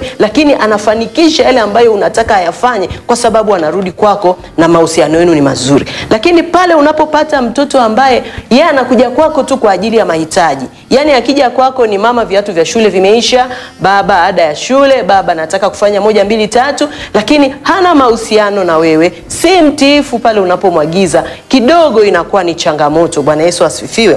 lakini anafanikisha yale ambayo unataka ayafanye, kwa sababu anarudi kwako na mahusiano yenu ni mazuri. Lakini pale unapopata mtoto ambaye yeye anakuja kwako tu kwa ajili ya mahitaji, yaani akija kwako ni mama, viatu vya shule vimeisha, baba, ada ya shule, baba, nataka kufanya moja mbili tatu, lakini hana mahusiano na wewe, si mtiifu pale unapomwagiza, kidogo inakuwa ni changamoto. Bwana Yesu asifiwe.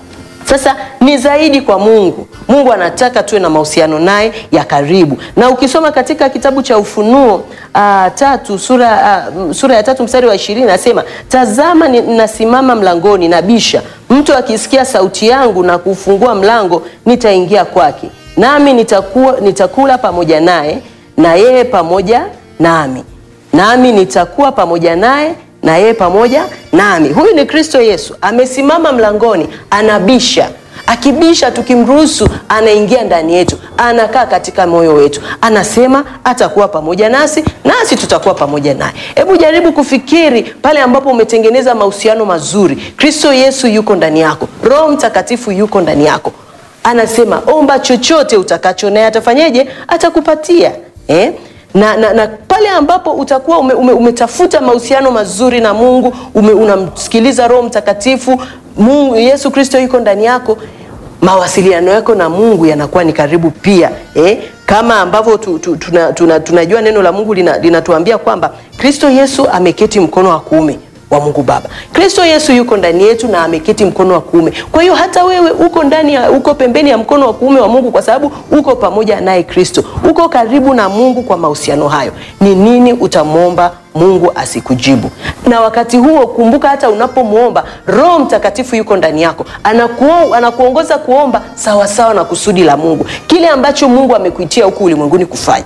Sasa ni zaidi kwa Mungu. Mungu anataka tuwe na mahusiano naye ya karibu, na ukisoma katika kitabu cha Ufunuo uh, tatu sura, uh, sura ya tatu mstari wa ishirini nasema, tazama ninasimama mlangoni nabisha, mtu akisikia sauti yangu na kufungua mlango, nitaingia kwake, nami nitakuwa, nitakula pamoja naye na yeye pamoja nami, nami nitakuwa pamoja naye na yeye pamoja nami. Huyu ni Kristo Yesu, amesimama mlangoni, anabisha. Akibisha, tukimruhusu, anaingia ndani yetu, anakaa katika moyo wetu, anasema atakuwa pamoja nasi, nasi tutakuwa pamoja naye. Hebu jaribu kufikiri pale ambapo umetengeneza mahusiano mazuri, Kristo Yesu yuko ndani yako, Roho Mtakatifu yuko ndani yako, anasema omba chochote utakacho, naye atafanyeje? Atakupatia eh? na, na, na pale ambapo utakuwa ume, ume, umetafuta mahusiano mazuri na Mungu ume, unamsikiliza Roho Mtakatifu, Mungu Yesu Kristo yuko ndani yako, mawasiliano yako na Mungu yanakuwa ni karibu pia eh? Kama ambavyo tu, tu, tuna, tuna, tunajua neno la Mungu linatuambia lina kwamba Kristo Yesu ameketi mkono wa kuume wa Mungu Baba. Kristo Yesu yuko ndani yetu na ameketi mkono wa kuume. Kwa hiyo hata wewe uko ndani ya, uko pembeni ya mkono wa kuume wa Mungu kwa sababu uko pamoja naye Kristo. Uko karibu na Mungu kwa mahusiano hayo. Ni nini utamwomba Mungu asikujibu? Na wakati huo kumbuka, hata unapomwomba Roho Mtakatifu yuko ndani yako, anakuo, anakuongoza kuomba sawasawa sawa na kusudi la Mungu, kile ambacho Mungu amekuitia huku ulimwenguni kufanya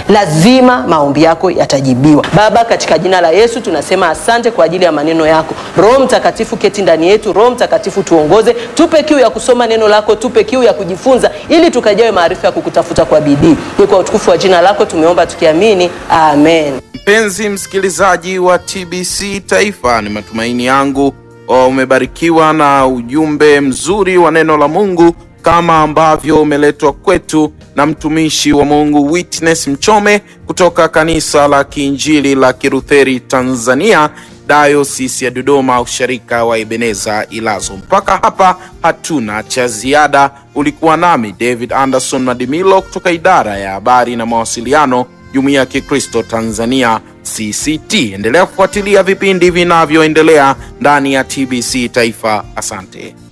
lazima maombi yako yatajibiwa. Baba, katika jina la Yesu tunasema asante kwa ajili ya maneno yako. Roho Mtakatifu keti ndani yetu. Roho Mtakatifu tuongoze, tupe kiu ya kusoma neno lako, tupe kiu ya kujifunza, ili tukajawe maarifa ya kukutafuta kwa bidii. Ni kwa utukufu wa jina lako tumeomba tukiamini, amen. Mpenzi msikilizaji wa TBC Taifa, ni matumaini yangu umebarikiwa na ujumbe mzuri wa neno la Mungu kama ambavyo umeletwa kwetu na mtumishi wa Mungu Witness Mchome kutoka kanisa la Kiinjili la Kilutheri Tanzania, Dayosisi ya Dodoma, usharika wa Ebeneza Ilazo. Mpaka hapa hatuna cha ziada. Ulikuwa nami David Anderson Madimilo kutoka idara ya habari na mawasiliano, Jumuiya ya Kikristo Tanzania CCT. Endelea kufuatilia vipindi vinavyoendelea ndani ya TBC Taifa. Asante.